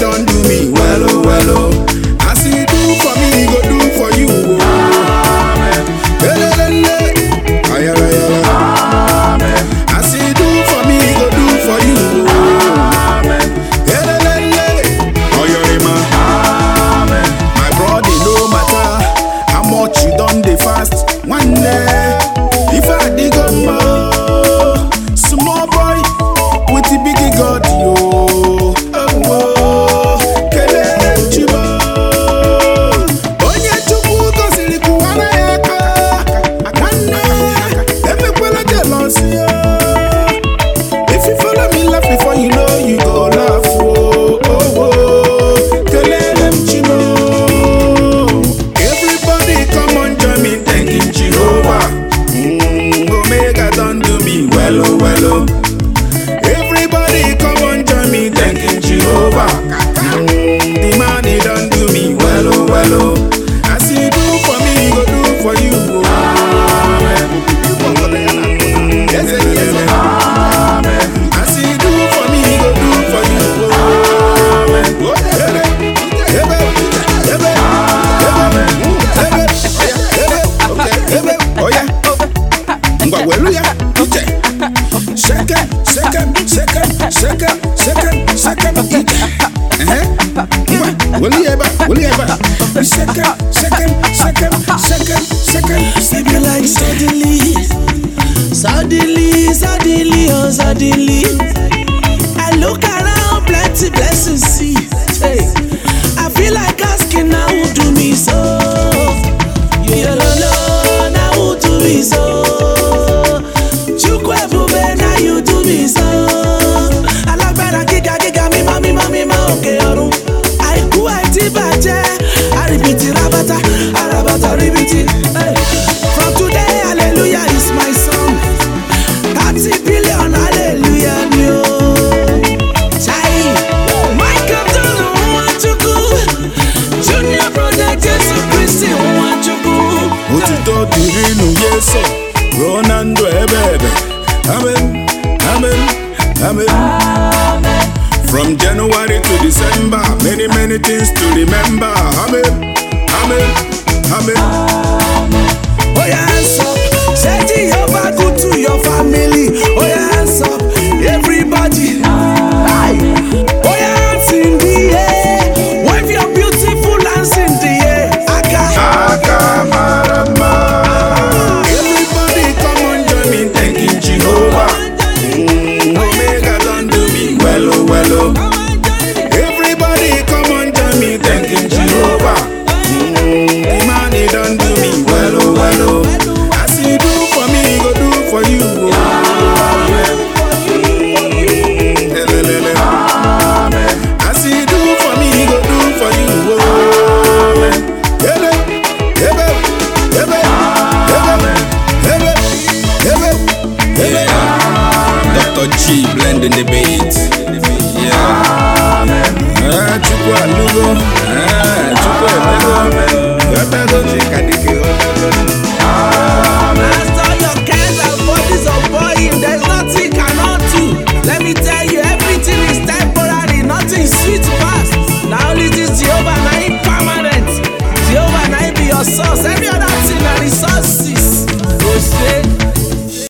don't do me well, oh, well, oh. As he do for me, he go do for you, oh. Elelele, ayala, ayala. As he do for me, he go do for you, oh. Elelele, oyorima. My brother, no matter how much you done the fast, one day, if I dig up more, small boy with the big God, yo. Oh, oh, kelele chibo. Onye Chukwu gọziri kụwara ya aka, nwanne, emekwela jealousy, yo. If you follow me, laugh before you know you go laugh. Oh, oh, oh. Kelele m Chimo. Everybody come on, join me, thanking Jehovah. Mm, Omega don't do me well, oh, well, oh. Everybody come on, join me, thanking Jehovah. Mm, the man, he don't do me well, oh, well, oh. As he do for me, he go do for you. Oh. Mm, yes, yes, yes. As he do for me, he go do for you. Oh. Oh, ebe, ebe, ebe, ebe, mm, ebe, oya, ebe, okay, ebe, oya. Ngwa welu ya, ije. Second, second, second, second, second, second, ije. Ehe. Ngwa, welu ya ebe a, welu ya ebe a. Second, second, second, second, second, Be second, like ije. suddenly, suddenly, suddenly, oh suddenly. I look around, plenty blessings see. Hey, I feel like asking now who do me so. You don't know now who do me so. Chukwu ebube now you do me so. Alágbára gíga gíga mímọ́ mímọ́ mímọ́ òkè ọ̀run. Àìkú àìtí bàjẹ́, àrìbìtì rábátá, àràbàtà ríbìtì. Hey. From today, hallelujah is my song. Thirty billion, hallelujah ni o. Chai, Michael Dono Nwachukwu, Junior Brother Jesu Christi Nwachukwu. Otuto dịrị nụ Yesu ruo na ndụ ebe ebe. Amen, amen, amen. From January to December, many many things to remember. Amen, amen, amen. Oh yeah, hands up. Say Jehovah good to your family. Oh yeah, hands up. Everybody. Aye. Oh yeah, hands in the air. Wave your beautiful hands in the air. Aga. Akamarama. Everybody come on join me thanking Jehovah. Mm, Omega don't do me well oh well oh. Everybody come on join me thanking Jehovah. Mm, the man he don't do me well oh well oh. As he do for me, he go do for you. Oh. Elelele. As he do for me, he go do for you. Oh. Ele, ebe, ebe, ebe, ebe, ebe, ebe. Dr. G blending the beat. Yeah. Ah, Chukwu alugo. Ah, Chukwu emego. Ebego.